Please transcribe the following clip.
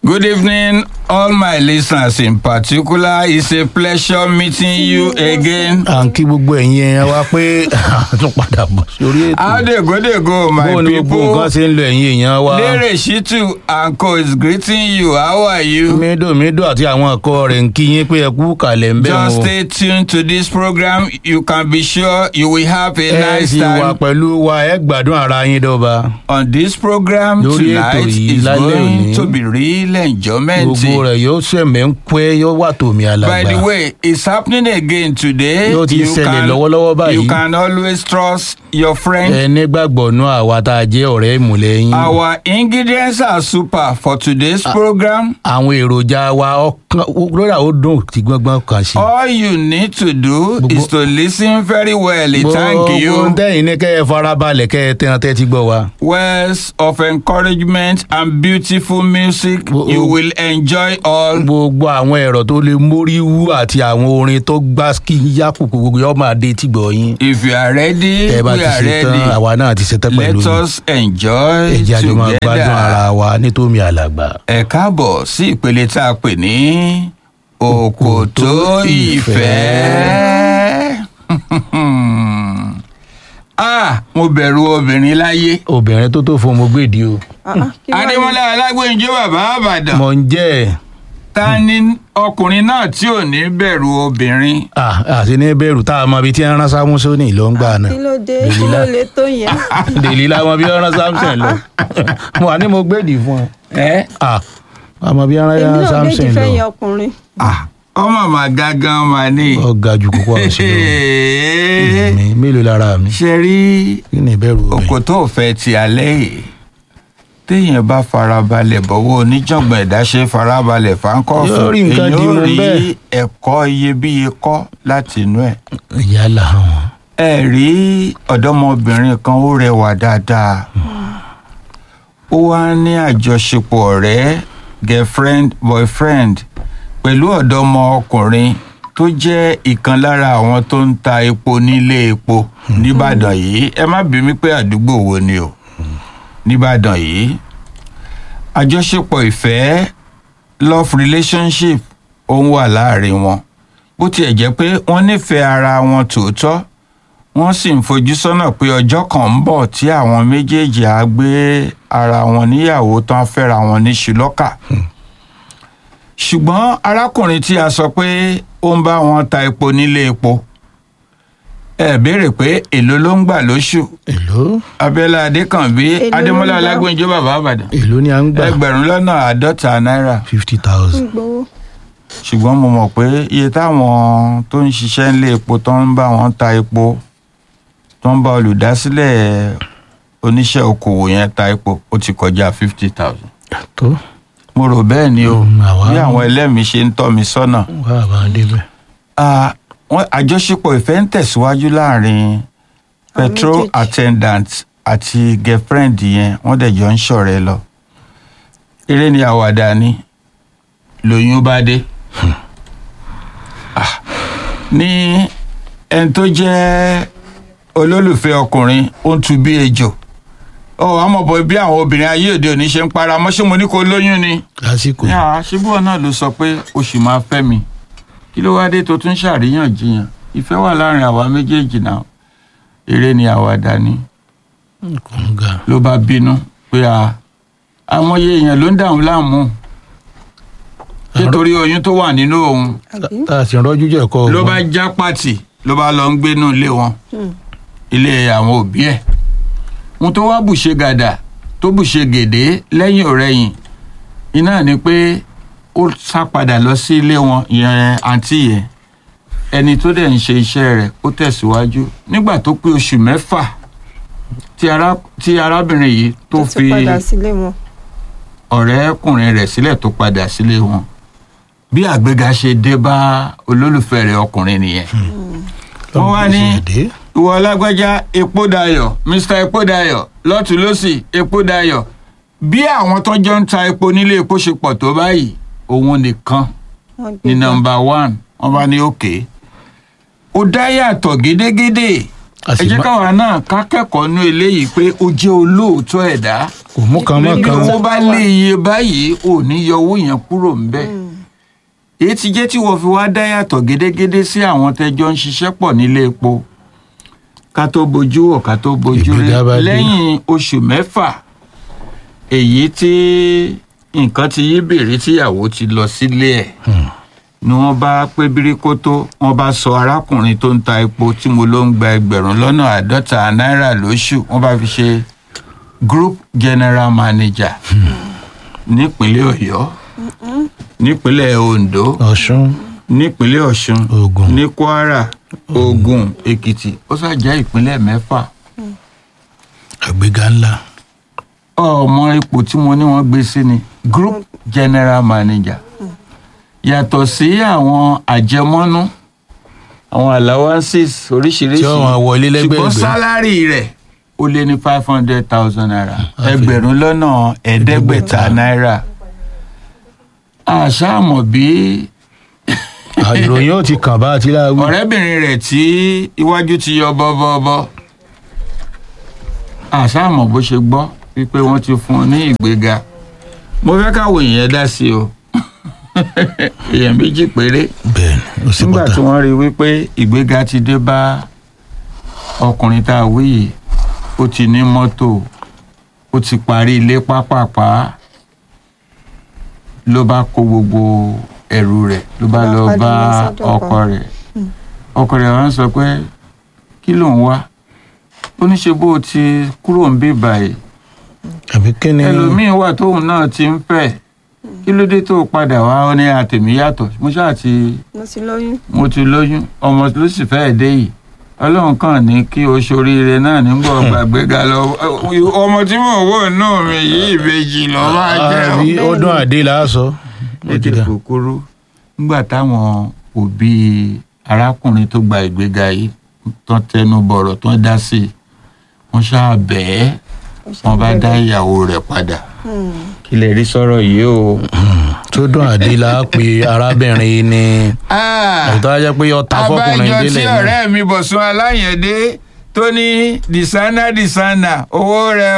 Good evening, all my listeners in particular. It's a pleasure meeting you again. à ń kí gbogbo ẹ̀yin ẹ̀ wá pé tún padà bọ̀ sórí ètò. How dey go dey go, my bóun ni gbogbo people? nǹkan ṣe ń lo ẹ̀yin èèyàn wa. Lere Shitu and co is greeting you. How are you? mídòmídò àti àwọn ẹ̀kọ́ rẹ̀ ń kí yín pé ẹ kú kàlẹ̀ ń bẹ̀ Just wọn. stay tuned to this program. You can be sure you will have a ẹ nice sì wà time pẹ̀lú wa ẹ gbádùn ara yín dọ́ba. on this program Lórí ètò tonight. yìí is lálẹ́ going òní. to be real enjoyment. gbogbo rẹ̀ yóò sẹ̀mẹ̀ ń pẹ́ yóò wà tòmí By alàgbà. the way, it's happening again today. Yóò ti You ṣẹlẹ̀ can- lọ́wọ́lọ́wọ́ báyìí. You can always trust your friend. ẹ nígbàgbọ́ nú àwa tá a jẹ́ ọ̀rẹ́ ìmùlẹ̀ yín. Our ingredients are super for today's program. àwọn èròjà wa ọkàn lórí àwọn ó dùn tí gbọ́ngbọ́n kan sí. All you need to do Gbogbo- is to listen very well. Thank gbogbo you. tẹ́yìn ní kẹ́ ẹ farabalẹ̀ kẹ́ ẹ tẹ́ran tẹ́tí gbọ́ wa. Words of encouragement and beautiful music. Gbogbo- You will enjoy all. gbogbo àwọn ẹ̀rọ tó lè mórí wú àti àwọn orin tó gbá kí yá kùkù gbogbo yóò máa dé tí gbọ́ yín. If you are ready, ẹ bá we ti are ṣe tán ready. àwa náà ti ṣe tán pẹ̀lú Let us enjoy ẹ̀jẹ̀ àjọ máa gbádùn together. ara wa nítorí àlàgbà. ẹ káàbọ̀ sí ìpele tá a pè ní òkòtó ìfẹ́. ah mo bẹ̀rù obìnrin láyé. obìnrin tó tó fún ọmọ gbèdí o. adémọlá alágbèǹjọ bàbá àbàdàn mọ̀ ń jẹ́ ẹ̀ ta ni ọkùnrin náà tí ò ní bẹ̀rù obìnrin. Ah, àti ní bẹ̀rù tá a mọ ibi tí ń rán sámúsónì ló ń gbà náà. kí ló dé kí Dèlílà. ló lè tó yẹn. dèlí láwọn bí ọ̀rán samson lọ. mo wà ní mo gbèdì fún ọ. ẹ Ah, àmọ́ bí ọ̀rán èmi náà méjì samson fẹ́ yẹn lọ. ọkùnrin. ah ọmọ màá gángan máa ní. ọ̀gá ju kókó àwọn sí lọ. mi mélòó lára mi. ṣe rí kí ni ìbẹ̀rù obìnrin. òkòtó òfẹ́ ti alẹ́ yìí téèyàn bá farabalẹ̀ bọ̀wọ́ oníjàngbọ̀n ẹ̀dá ṣe farabalẹ̀ fáńkọ́ọ̀fù Yóò rí nǹkan dì mú rí bẹ́ẹ̀. ẹ̀kọ́ iyebíye kọ́ láti inú ẹ̀. yálà wọn. ẹ rí ọ̀dọ́mọbìnrin kan ó rẹwà dáadáa ó wá ní àjọṣepọ̀ ọ̀rẹ́ girlfriend boyfriend pẹ̀lú ọ̀dọ́mọ ọkùnrin tó jẹ́ ìkan lára àwọn tó ń ta epo nílé epo nìbàdàn yìí ẹ má bí mi pé àdúgbò wo ni o nìbàdàn yìí àjọṣepọ̀ ìfẹ́ love relationship ó ń wà láàrin wọn bó tiẹ̀ jẹ́ pé wọ́n nífẹ̀ẹ́ ara wọn tòótọ́ wọ́n sì ń fojú sọ́nà pé ọjọ́ kan ń bọ̀ tí àwọn méjèèjì á gbé ara wọn níyàwó tán fẹ́ra wọn ní ṣùlọ́kà ṣùgbọ́n arákùnrin tí a sọ pé ó ń bá wọn ta epo nílé epo ẹ béèrè pé èló ló ń gbà lóṣù èló abẹ́lá adékànbí Èló ló ń adémọ́lá gbà? ọlágbèǹjọ́ bàbá àbàdàn èló ni à ń gbà. ẹgbẹ̀rún lọ́nà àádọ́ta náírà fifty thousand. ń gbowó. ṣùgbọ́n mo mọ̀ pé iye táwọn tó ń ṣiṣẹ́ nílé epo tó ń bá wọn ta epo tó ń bá olùdásílẹ̀ oníṣẹ́ okòwò yẹn ta epo ó ti kọjá fifty thousand. tó mo rò bẹ́ẹ̀ ni o Mm, àwa- bí àwọn ẹlẹ́mìí ṣe ń tọ́ mi sọ́nà. wà á bá a débẹ̀. Ah, wọ́n- àjọṣepọ̀ ìfẹ́ ń tẹ̀síwájú láàrin petrol méjèèjì. attendant àti girlfriend yẹn wọ́n dẹ̀ jọ ń ṣọ̀rẹ́ lọ. eré ni àwàdà ni lóyún bá dé. Ah, ní ẹni tó jẹ́ olólùfẹ́ ọkùnrin ó ń tu bí ejò ọ àmọ́ bọ̀ bí àwọn obìnrin ayé òde òní ṣe ń para mọ́ ṣé mo ní kó lóyún ni lásìkò ní àá ṣíbúọ̀ náà ló sọ pé o sì máa fẹ́ mi kí ló wáá dé tó tún ṣàríyànjiyàn ìfẹ́ wà láàrin àwa méjèèjì náà eré ni àwàdà ni kọ̀ǹga. ló bá bínú pé a àmọye èèyàn ló ń dàrún láàmú nítorí oyún tó wà nínú òun àbí. tá a sì rọ́jú jẹ́ kọ́ ló bá já pàtì ló bá lọ ń gbénú ilé wọn Hmm. ilé àwọn òbí ẹ̀ ohun tó wá bùṣe gàdà tó bùṣe gèdè lẹ́yìn ọ̀rẹ́yìn iná ni pé ó sá padà lọ sí ilé wọn ìyẹn àǹtí yẹn ẹni tó dẹ̀ ń ṣe iṣẹ́ rẹ̀ ó tẹ̀síwájú nígbà tó pé oṣù mẹ́fà tí ará- tí arábìnrin yìí tó tó fi ti padà sílé wọn. ọ̀rẹ́kùnrin rẹ̀ sílẹ̀ tó padà sílé wọn bí àgbéga ṣe dé bá olólùfẹ́ rẹ̀ ọkùnrin nìyẹn wọ́n wá ní ìwọ ọlágbájá epo dayọ̀ mr epo dayọ̀ lọ́tún lọ́sì epo dayọ̀ bí àwọn tó jọ ń ta epo nílé epo ṣe pọ̀ tó báyìí òun nìkan wọ́n ní gbé gbà. nọ́mbà one wọ́n bá ní òkè ó dá yàtọ̀ gédégédé A sì ẹ jẹ́ má- káwa náà ká kẹ́kọ̀ọ́ nú eléyìí pé ó jẹ́ olóòótọ́ ẹ̀dá kò mú kan mọ́ bí kan owó bá lé iye báyìí ò ní yọ owó yẹn kúrò ńbẹ̀ èyí ti jẹ́ tí wọ́n fi wá dá yàtọ̀ gédégédé sí àwọn tẹ́jọ́ ń ṣiṣẹ́ pọ̀ nílé epo ká tó bojú wò ká tó bojú rí Ìgbéga bá dé. lẹ́yìn oṣù mẹ́fà èyí tí nǹkan ti yí bèrè tíyàwó ti lọ sílé ẹ̀ ni wọ́n bá pé bíríkótó wọ́n bá sọ arákùnrin tó ń ta epo tí mo ló ń gba ẹgbẹ̀rún lọ́nà àádọ́ta náírà lóṣù wọ́n bá fi ṣe group general manager nípínlẹ̀ ọ̀yọ́ nípínlẹ̀ ondo ọ̀ṣun nípínlẹ̀ ọ̀ṣun Ògùn. ní kwara ògùn èkìtì ó ṣàjẹ́ ìpínlẹ̀ mẹ́fà àgbéga ńlá ọmọ ipò tí mo ní wọ́n gbé sí ni group general manager yàtọ̀ sí àwọn àjẹmọ́nú àwọn allowances oríṣiríṣi Tí ó máa wọlé lẹ́gbẹ̀ẹ́gbẹ́. ṣùgbọ́n sálárì rẹ̀ ó lé ní five hundred thousand naira Àfi. ẹgbẹ̀rún lọ́nà ẹ̀ẹ́dẹ́gbẹ̀ta náírà àṣàmọ̀ bí À, ìròyìn ó ti kàn bá àti láàwí ọ̀rẹ́bìnrin rẹ̀ tí iwájú ti yọ bọ́bọ́bọ́ àṣàmọ̀ bó ṣe gbọ́ wípé wọ́n ti fún un ní ìgbéga mo fẹ́ káwọn èèyàn dá sí o èèyàn méjì péré bẹ́ẹ̀ ni ó sì nígbà tí pàtàkì wọ́n rí wípé ìgbéga ti dé bá ọkùnrin tá a wí yìí ó ti ní mọ́tò ó ti parí ilé pápápá ló bá kó gbogbo ẹrù rẹ̀ ló bá Ló lọ bá bá padà lọ sọ́dọ̀ ọkọ ọkọ. rẹ̀ ọkọ rẹ̀ wá ń sọ pé kí ló ń wá ó ní ṣe bó o ti kúrò ń bí báyìí àbí kí ni ẹlòmíín wà tóun náà ti ń fẹ́ kí ló dé tó o padà wá ó ní àtẹ̀mí yàtọ̀ mo ṣáà ti mo ti lóyún. mo ti lóyún ọmọ ló sì fẹ́ẹ̀ dé yìí ọlọ́run kàn ní kí o ṣoríire náà nígbà gbàgbéga lọ ọmọ tí mò ń wò náà mi yìí ìbejì lọ máa jẹ́ o. àbí ọdún àdé là á sọ ó ti ètò dà kòkòrò nígbà táwọn òbí arákùnrin tó gba ìgbéga yìí tán tẹnu bọ̀rọ̀ tán dá sí i wọ́n ṣáà bẹ́ẹ̀ wọ́n bá dá ìyàwó rẹ̀ padà kí lè rí sọ̀rọ̀ yìí o. tó dùn àdé là á pe arábìnrin ni Ah! àtọ́ ajẹ́ pé ọta fọkùnrin abájọ tí délẹ̀ náà ọ̀rẹ́ mi bọ̀sùn aláyẹ̀dé tó ní dìsánà dìsánà owó rẹ̀